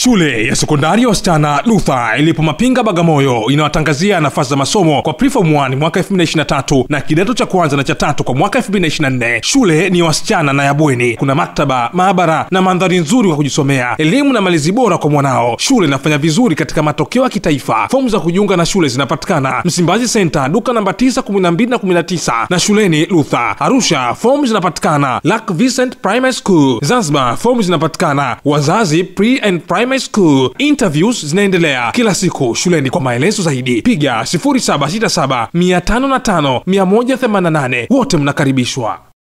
Shule ya sekondari ya wasichana Luther ilipo Mapinga, Bagamoyo inawatangazia nafasi za masomo kwa preform 1 mwaka 2023 na kidato cha kwanza na cha tatu kwa mwaka 2024. Shule ni ya wasichana na ya bweni. Kuna maktaba, maabara na mandhari nzuri kwa kujisomea, elimu na malezi bora kwa mwanao. Shule inafanya vizuri katika matokeo ya kitaifa. Fomu za kujiunga na shule zinapatikana Msimbazi Center, duka namba 9, 12 na 19 na shuleni Luther. Arusha, fomu zinapatikana Lac Vincent Primary School. Zanzibar, fomu zinapatikana Wazazi Pre and Primary School. Interviews zinaendelea kila siku shuleni. Kwa maelezo zaidi piga 0767 505 188. Wote mnakaribishwa.